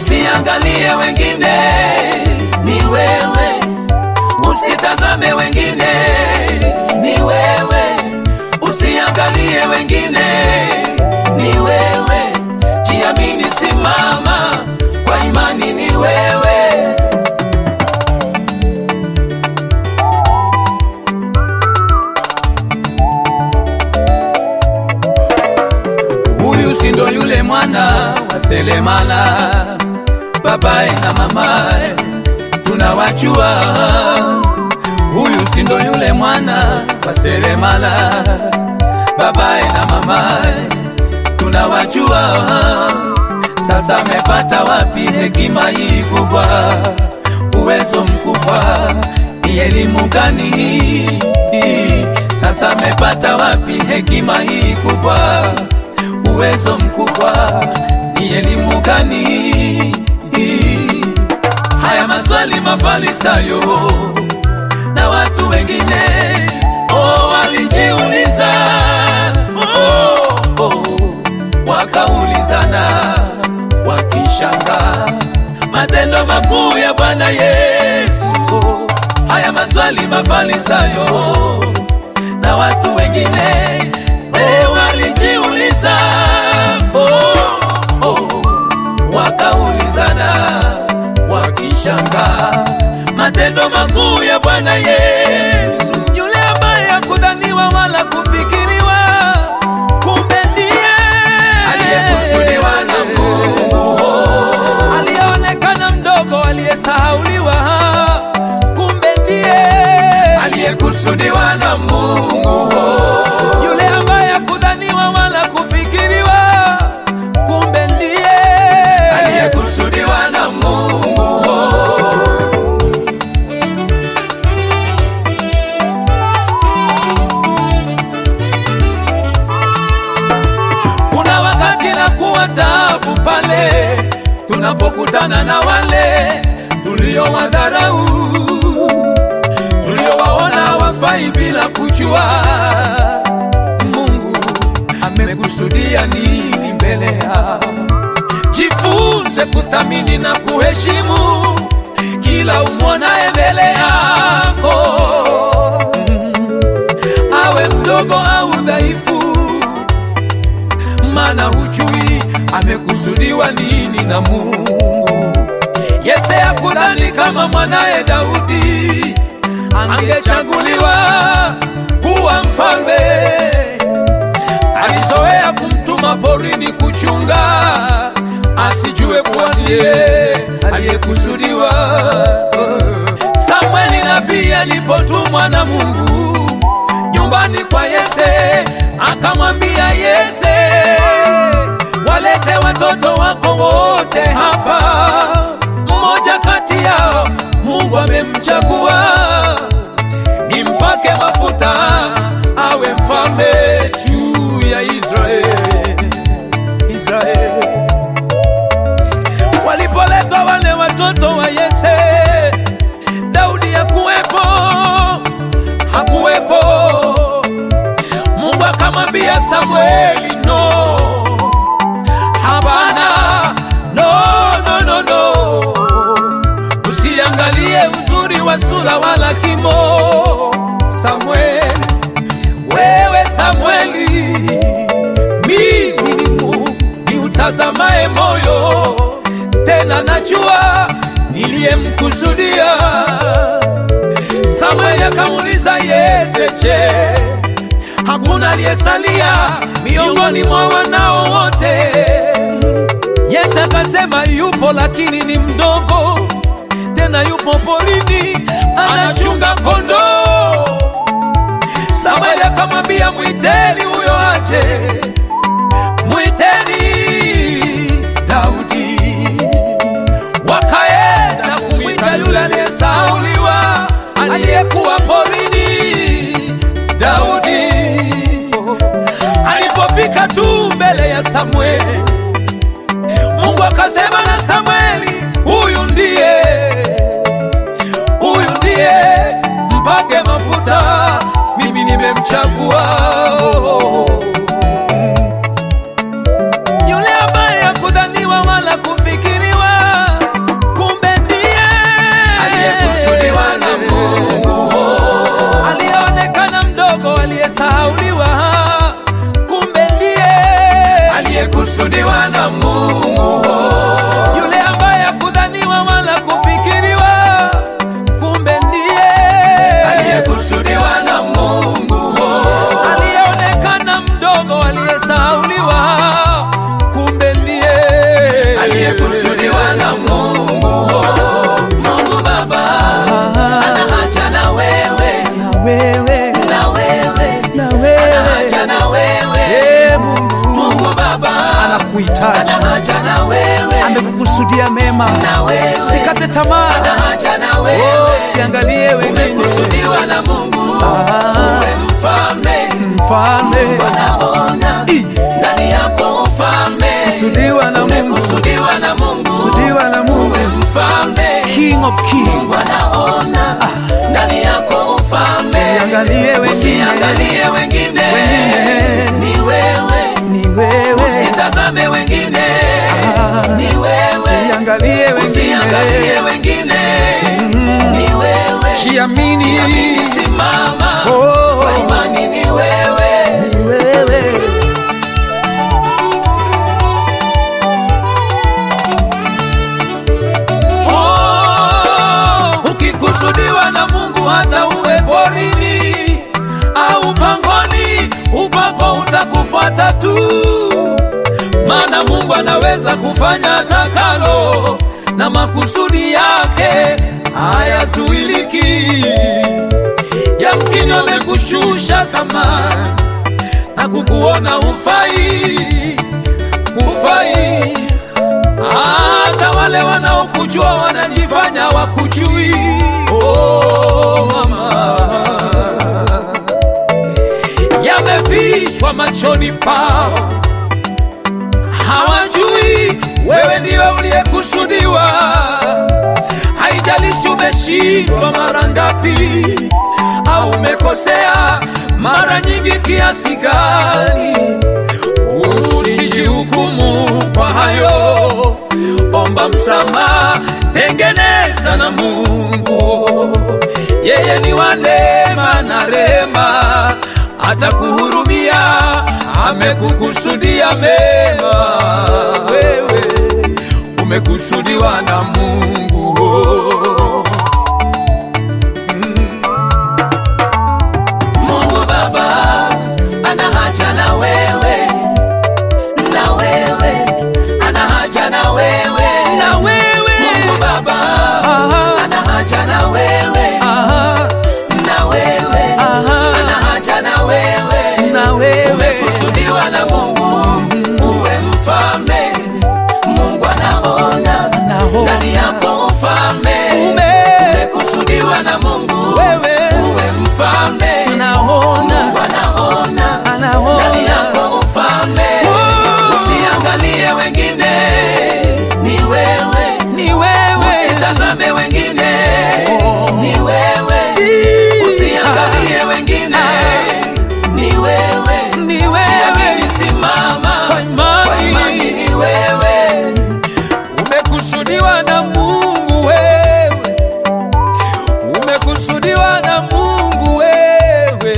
usiangalie wengine, ni wewe, usitazame wengine, ni wewe, usiangalie wengine, ni wewe, jiamini, simama kwa imani, ni wewe. Huyu si ndo yule mwana wa selemala, babaye na mamaye tunawajua. Huyu si ndo yule mwana wa selemala, babaye na mamaye tunawajua. Sasa amepata wapi hekima hii kubwa, uwezo mkubwa? Ni elimu gani hii? Sasa amepata wapi hekima hii kubwa, uwezo mkubwa? Ni elimu gani hii? Haya maswali mafarisayo na watu wengine oh, walijiuliza oh, oh, wakaulizana wakishanga matendo makuu ya Bwana Yesu. Haya maswali mafarisayo na watu wengine oh, walijiuliza oh, oh, wakaulizana wakishanga matendo makuu ya Bwana Yesu, yule ambaye hakudhaniwa wala kufikiriwa, kumbe ndiye aliyekusudiwa na Mungu, aliyeonekana mdogo, aliyesahauliwa, kumbe ndiye aliyekusudiwa na Mungu, yule ambaye hakudhaniwa wala kufikiriwa, kumbe ndiye aliyekusudiwa na Mungu. Kuna wakati na kuwa taabu pale tunapokutana na wale tuliowadharau, tuliowaona wafai bila kujua Mungu amekusudia nini mbele yao. Jifunze kuthamini na kuheshimu kila umwonaye mbele yako, awe mdogo au dhaifu maana hujui amekusudiwa nini na Mungu. Yese hakudhani kama mwanaye Daudi angechaguliwa kuwa mfalme. Alizoea kumtuma porini kuchunga, asijue kuwa ndiye aliyekusudiwa. Samweli nabii alipotumwa na Mungu nyumbani kwa Yese, akamwambia Yese, walete watoto wako wote hapa, mmoja kati yao Mungu amemchagua, nimpake mafuta awe mfalme juu ya Israeli. Israeli walipoletwa wale watoto wa Yese, Daudi hakuwepo, hakuwepo. Mungu akamwambia Samueli, no, hapana, no, no, no, no, usiangalie uzuri wa sura wala kimo. Samueli, wewe Samueli, mimi ni Mungu niutazamaye moyo, tena najua niliyemkusudia. Samueli akamuuliza Yese, je, hakuna aliyesalia miongoni mwa wanao wote? Yese akasema yupo, lakini ni mdogo, tena yupo porini anachunga kondoo. Samueli akamwambia mwiteni huyo aje, mwiteni Daudi. Wakaenda kumwita yule aliyesauliwa aliyekuwa porini, Daudi. Alipofika tu mbele ya Samueli, Mungu akasema na Samueli, huyu ndiye, huyu ndiye, mpake mafuta, mimi nimemchagua. Yule ambaye hakudhaniwa wala kufikiriwa, aliyesahauliwa, kumbe ndiye aliyekusudiwa na Mungu, yule ambaye hakudhaniwa wala kufikiriwa, kumbe ndiye aliyekusudiwa na Mungu, aliyeonekana mdogo, aliyesahauliwa, kumbe ndiye aliyekusudiwa na Mungu. Mungu Baba ana haja na wewe, na wewe na wewe na ana wewe haja na wewe. Ee Mungu Mungu Baba anakuhitaji, ana haja na wewe, amekukusudia mema, na wewe sikate tamaa, ana haja na oh, wewe. siangalie wengine, Umekusudiwa na Mungu Ah. uwe mfalme, mfalme wanaona Ih. ndani yako ufalme. kusudiwa na Mungu, Umekusudiwa na Mungu kusudiwa na Mungu, uwe mfalme, King of King, wanaona ndani yako ufalme. Usiangalie wengine. Usiangalie wengine, Wengine. ni wewe. ni wewe, Usitazame wengine, Ah. ni wewe. siangalie Usiangalie wengine, wengine, ni wewe. jiamini, Jiamini, simama Oh. kwa imani, ni wewe. ni wewe. Oh, ukikusudiwa na Mungu hata uwe porini au pangoni, upako utakufuata tu, maana Mungu anaweza kufanya atakalo na makusudi yake hayazuiliki. Yamkini amekushusha kama na kukuona ufai, ufai hata wale wanaokujua wanajifanya wakujui. Oh, mama, yamefichwa machoni pao, hawajui wewe ndiwe uliyekusudiwa. Haijalishi umeshindwa mara ngapi au umekosea mara nyingi kiasi gani, usijihukumu kwa hayo, omba msamaha, tengeneza na Mungu. Yeye ni wa neema na rehema, atakuhurumia, amekukusudia mema. Wewe umekusudiwa na Mungu. Mungu Baba ana haja na wewe, na wewe ana haja na wewe, Na wewe, Mungu Baba Aha. ana haja na wewe, aha, na wewe Aha. ana haja na wewe, na wewe, umekusudiwa na Mungu uwe mfalme. Mungu anaona Anaona. ndani yako ufalme, Ume- umekusudiwa na Mungu Wewe. uwe mfalme. anaona, Mungu anaona anaona. ndani yako ufalme. Oh. Usiangalie wengine, ni wewe. ni wewe, Usitazame wengine, Oh. ni wewe. Si- Usiangalie wengine, ni wewe. ni wewe, Jiamini, simama Kwa imani. Kwa imani, ni wewe. umekusudiwa na Mungu wewe, umekusudiwa na Mungu wewe.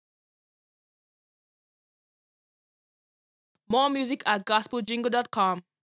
More music at gospeljingle.com.